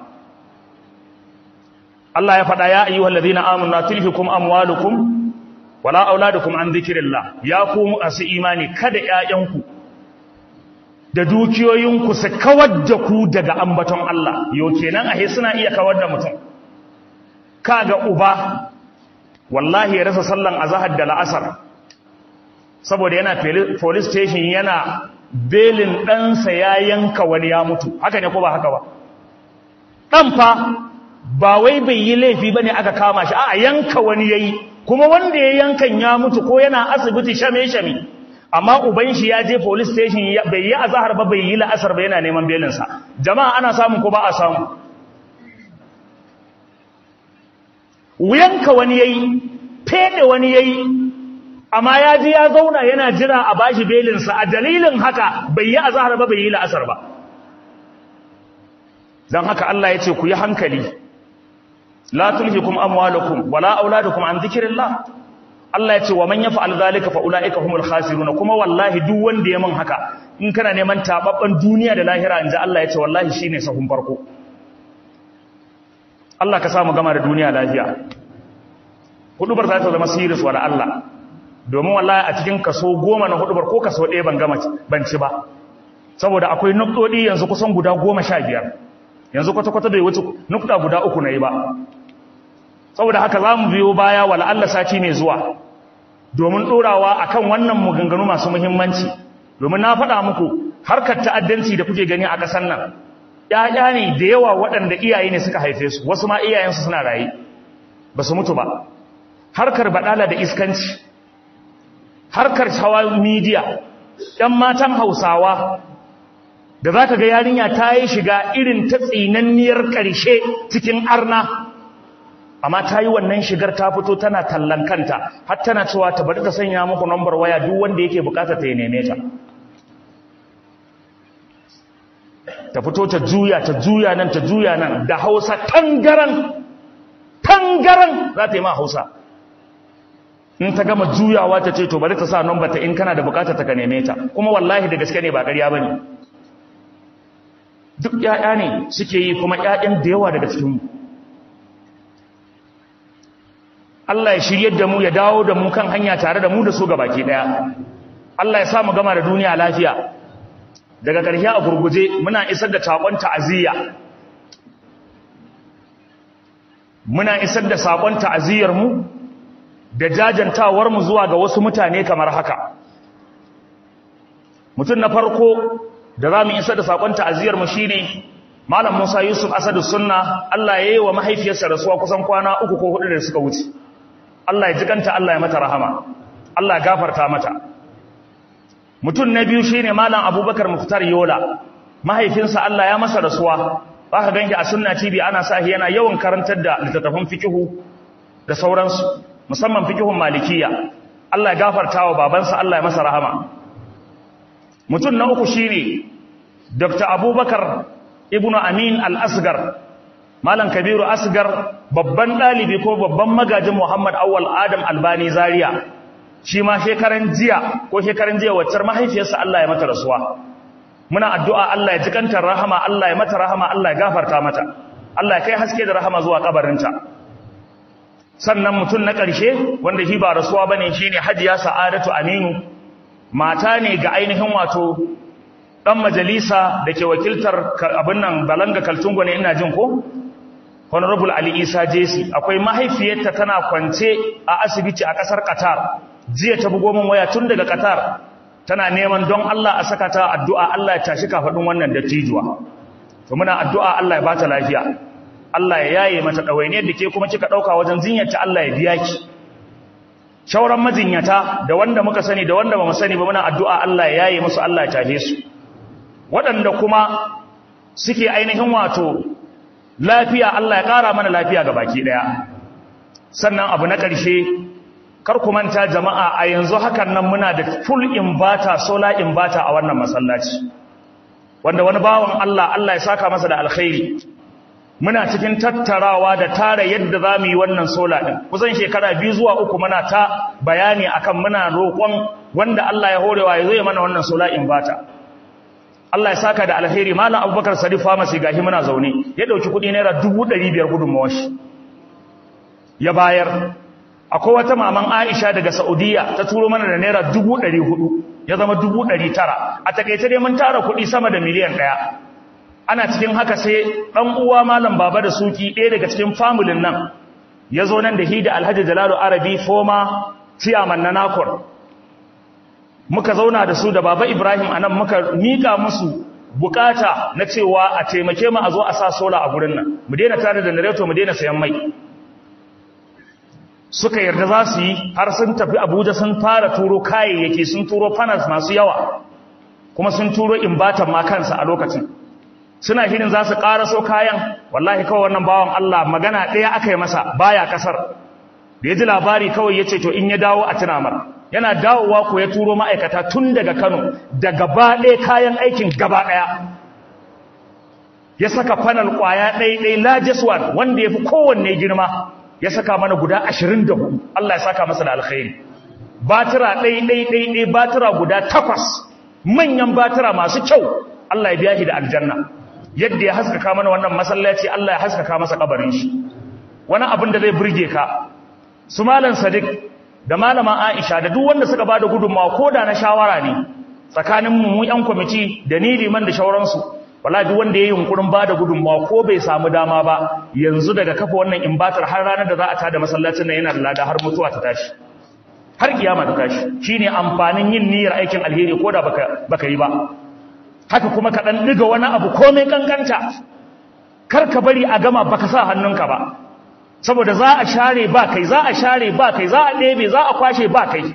Allah ya faɗa ya ayyuhal ladina amanu tilhikum amwalukum wala auladukum an dhikrillah ya ku masu imani kada ƴaƴanku da dukiyoyinku su kawar da ku daga ambaton Allah yo kenan ahe suna iya kawar da mutum kaga uba wallahi ya rasa sallan azhar da la'asar saboda yana police station yana belin ɗansa ya yanka wani ya mutu haka ne ko ba haka ba ɗan fa ba wai bai yi laifi ba ne aka kama shi a yanka wani ya yi kuma wanda ya yankan ya mutu ko yana asibiti shame-shame amma uban shi ya je police station bai yi azahar ba bai yi la'asar ba yana neman belinsa jama'a ana samun ko ba a samu yanka wani ya yi fede wani ya yi amma ya ji ya zauna yana jira a bashi belinsa a dalilin haka bai yi azahar ba bai yi la'asar ba don haka Allah ya ce ku yi hankali la tulhikum amwalukum wala auladukum an dhikrillah Allah ya ce wa man yaf'al zalika fa ulaika humul khasirun kuma wallahi duk wanda ya man haka in kana neman tababban duniya da lahira inda Allah ya ce wallahi shine sahun farko Allah ka samu gama da duniya lafiya hudubar za ta zama siris wa Allah domin wallahi a cikin kaso goma na hudubar ko kaso ɗaya ban gama ban ci ba saboda akwai nuktodi yanzu kusan guda goma sha biyar yanzu kwata-kwata bai wuce nukta guda uku na yi ba saboda haka za mu biyo baya wa Allah sati mai zuwa domin ɗorawa a kan wannan maganganu masu muhimmanci domin na faɗa muku harkar ta'addanci da kuke gani a ƙasar nan ‘ya'ya ne da yawa waɗanda iyaye ne suka haife su wasu ma iyayensu suna raye ba su mutu ba harkar baɗala da iskanci harkar hawa midiya ‘yan matan hausawa da za ka ga yarinya ta yi shiga irin ta tsinanniyar ƙarshe cikin arna amma ta yi wannan shigar ta fito tana tallan kanta har tana cewa ta bari ta sanya muku nambar waya duk wanda yake bukata ta yi neme ta ta fito ta juya ta juya nan ta juya nan da hausa tangaran tangaran za ta yi ma hausa in ta gama juyawa ta ce to bari ta sa nambar ta in kana da bukata ta ka neme ta kuma wallahi da gaske ne ba ƙarya ba ne duk ‘ya'ya ne suke yi kuma ‘ya'yan da yawa daga cikinmu Allah ya shiryar da mu ya dawo da mu kan hanya tare da mu da su baki ɗaya Allah ya samu gama da duniya lafiya daga ƙarshe a gurguje muna isar da saƙon ta'aziyya muna isar da saƙon ta'aziyyarmu da jajantawarmu zuwa ga wasu mutane kamar haka mutum na farko da za mu isa da saƙon ta'aziyarmu shi ne malam musa yusuf asadu sunna allah ya yi wa mahaifiyarsa rasuwa kusan kwana uku ko hudu da suka wuce allah ya jikanta allah ya mata rahama allah ya gafarta mata mutum na biyu shi ne malam abubakar muftar yola mahaifinsa allah ya masa rasuwa za ka ganki a sunna tv ana sa yana yawan karantar da littattafan fikihu da sauransu musamman fikihun malikiya allah ya gafarta wa babansa allah ya masa rahama mutum na uku shine Dr. Abubakar Ibn Amin Al-Asgar Malam Kabiru Asgar babban dalibi ko babban magajin Muhammad Awwal Adam Albani Zaria shi ma shekaran jiya ko shekaran jiya waccar mahaifiyarsa Allah ya mata rasuwa muna addu'a Allah ya jikanta rahama Allah ya mata rahama Allah ya gafarta mata Allah ya kai haske da rahama zuwa kabarinta sannan mutum na ƙarshe wanda shi ba rasuwa bane shine Hajiya Sa'adatu Aminu mata ne ga ainihin wato ɗan majalisa da ke wakiltar abin nan balanga kaltungo ne ina jin ko honorable ali isa jesi akwai mahaifiyarta tana kwance a asibiti a ƙasar qatar jiya ta bugo min waya tun daga qatar tana neman don allah a saka ta addu'a allah ya tashi kafaɗin wannan dattijuwa to muna addu'a allah ya ba ta lafiya allah ya yaye mata ɗawainiyar da ke kuma kika ɗauka wajen jinyarta allah ya biya ki shauran majinyata da wanda muka sani da wanda ba mu sani ba muna addu'a Allah ya yaye musu Allah ya tafe su waɗanda kuma suke ainihin wato lafiya Allah ya ƙara mana lafiya ga baki ɗaya sannan abu na ƙarshe kar ku manta jama'a a yanzu hakan nan muna da full inverter solar inverter a wannan masallaci wanda wani bawan Allah Allah ya saka masa da alkhairi muna cikin tattarawa da tara yadda za mu yi wannan sola ɗin kusan shekara biyu zuwa uku muna ta bayani akan muna roƙon wanda Allah ya horewa ya zo ya mana wannan sola inverter Allah ya saka da alheri malam abubakar sadiq pharmacy gashi muna zaune ya ɗauki kuɗi naira dubu ɗari biyar gudunmawar shi ya bayar akwai wata maman aisha daga saudiya ta turo mana da naira dubu ɗari hudu ya zama dubu ɗari tara a takaice dai mun tara kuɗi sama da miliyan ɗaya ana cikin haka sai ɗan uwa malam baba da suki ɗaya daga cikin familin nan ya zo nan da hida alhaji jalalu arabi foma ciyaman na nakon muka zauna da su da baba ibrahim a nan muka miƙa musu bukata na cewa a taimake mu a zo a sa sola a gurin nan mu daina tare da nareto mu daina sayan mai suka yarda za su yi har sun tafi abuja sun fara turo kayayyaki sun turo panels masu yawa kuma sun turo imbatan ma kansa a lokacin suna shirin za su ƙaraso kayan wallahi kawai wannan bawan Allah magana ɗaya aka yi masa baya ƙasar da ya ji labari kawai ya ce to in ya dawo a tunamar yana dawowa ko ya turo ma'aikata tun daga Kano da gaba ɗaya kayan aikin gaba ɗaya ya saka fanal ƙwaya ɗaiɗai largest one wanda ya fi kowanne girma ya saka mana guda ashirin da hudu Allah ya saka masa da alkhairi batira ɗaiɗai batira guda takwas manyan batira masu kyau Allah ya biya shi da aljanna yadda ya haskaka mana wannan masallaci Allah ya haskaka masa kabarin shi wani abin da zai burge ka su malam sadiq da malama aisha da duk wanda suka bada gudunmawa ko da na shawara ne tsakanin mu yan kwamiti da ni liman da shauransu wallahi duk wanda yayi yunkurin bada gudunmawa ko bai samu dama ba yanzu daga kafa wannan imbatar har ranar da za a tada masallacin nan yana da lada har mutuwa ta tashi har kiyama ta tashi shine amfanin yin niyyar aikin alheri ko da baka baka yi ba haka kuma ka dan diga wani abu komai kankanta kar ka bari a gama baka sa hannunka ba saboda za a share ba kai za a share ba kai za a ɗebe za a kwashe ba kai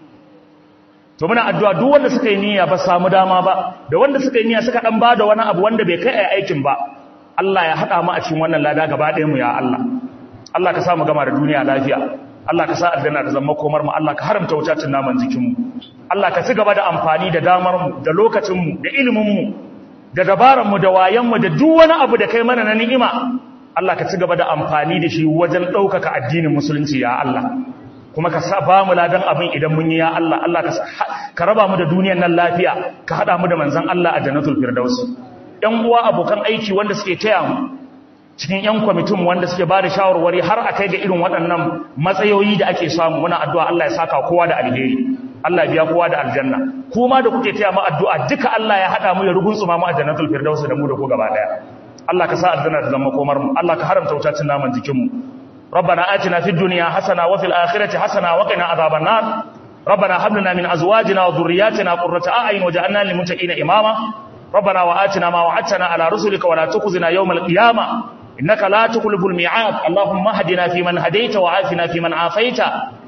to muna addu'a duk wanda suka yi niyya ba samu dama ba da wanda suka yi niyya suka dan bada wani abu wanda bai kai a aikin ba Allah ya hada mu a cikin wannan lada gaba ɗayan mu ya Allah Allah ka sa mu gama da duniya lafiya Allah ka sa aljanna ta zama komar mu Allah ka haramta wucacin naman jikin mu Allah ka ci gaba da amfani da damar mu da lokacin mu da ilimin mu da dabaran mu da wayan mu da duk wani abu da kai mana na ni'ima Allah ka ci gaba da amfani da shi wajen ɗaukaka addinin musulunci ya Allah kuma ka sa ba mu ladan abin idan mun yi ya Allah Allah ka ka raba mu da duniyar nan lafiya ka hada mu da manzon Allah a jannatul firdaus ɗan uwa abokan aiki wanda suke taya mu cikin ƴan kwamitin wanda suke ba da shawarwari har a kai ga irin waɗannan matsayoyi da ake samu muna addu'a Allah ya saka kowa da alheri Allah biya kowa da aljanna kuma da kuke taya mu addu'a duka Allah ya hada mu ya ruguntsuma mu a jannatul firdaus da mu da ku gaba daya Allah ka sa aljanna ta zama komar mu Allah ka haramta wutacin naman jikin mu ربنا آتنا في الدنيا حسنة وفي الآخرة حسنة وقنا عذاب النار ربنا هب لنا من أزواجنا وذرياتنا قرة أعين وجعلنا للمتقين إماما ربنا وآتنا ما وعدتنا على رسلك ولا تخزنا يوم القيامة إنك لا تخلف الميعاد اللهم اهدنا فيمن هديت وعافنا فيمن عافيت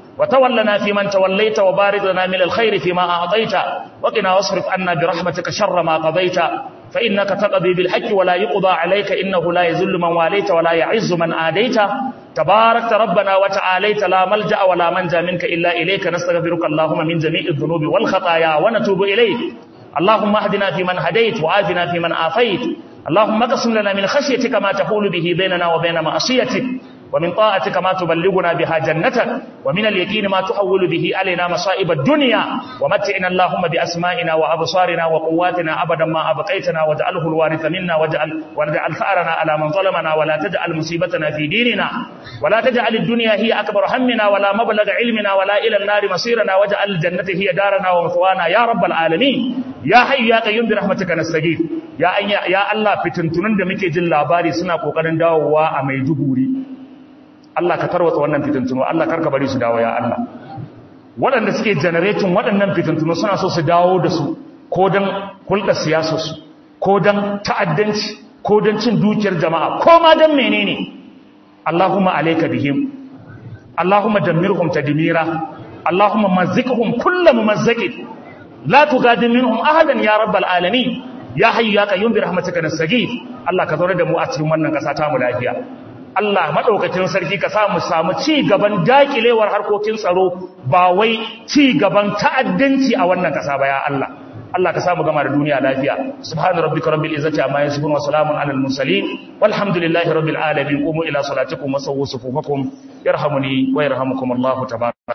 وتولنا فيمن توليت وبارك لنا من الخير فيما أعطيت وقنا واصرف عنا برحمتك شر ما قضيت فإنك تقضي بالحق ولا يقضى عليك إنه لا يذل من واليت ولا يعز من آديت تباركت ربنا وتعاليت لا ملجأ ولا منجا منك إلا إليك نستغفرك اللهم من جميع الذنوب والخطايا ونتوب إليك اللهم اهدنا فيمن هديت وعافنا فيمن عافيت اللهم اقسم لنا من خشيتك ما تحول به بيننا وبين معصيتك ومن طاعتك ما تبلغنا بها جنتك ومن اليقين ما تحول به علينا مصائب الدنيا ومتعنا اللهم بأسمائنا وأبصارنا وقواتنا أبدا ما أبقيتنا واجعله الوارث منا واجعل, واجعل ثأرنا على من ظلمنا ولا تجعل مصيبتنا في ديننا ولا تجعل الدنيا هي أكبر همنا ولا مبلغ علمنا ولا إلى النار مصيرنا واجعل الجنة هي دارنا ومثوانا يا رب العالمين يا حي يا قيوم برحمتك نستغيث يا يا الله fitintunun da muke jin labari suna kokarin dawowa a Maiduguri Allah ka tarwatsa wannan fitintuno Allah karka bari su dawo ya Allah waɗanda suke generating waɗannan fitintuno suna so su dawo da su ko don hulɗar siyasarsu ko don ta'addanci ko don cin dukiyar jama'a ko ma don menene Allahumma alayka bihim Allahumma dammirhum tadmira Allahumma mazziqhum kullu mumazziqin la tugadir minhum ahadan ya rabbal alamin ya hayyu ya qayyum bi rahmatika nastaghith Allah ka zaure da mu a cikin wannan ƙasa ta mu lafiya Allah maɗaukacin sarki ka samu samu ci gaban dakilewar harkokin tsaro ba wai ci gaban ta'addanci a wannan ƙasa ba ya Allah Allah ka samu gama da duniya lafiya subhana rabbika rabbil izzati amma yasifun wa salamun alal mursalin walhamdulillahi rabbil alamin qumu ila salatikum wa sawwu sufufakum yarhamuni wa yarhamukum Allah tabaraka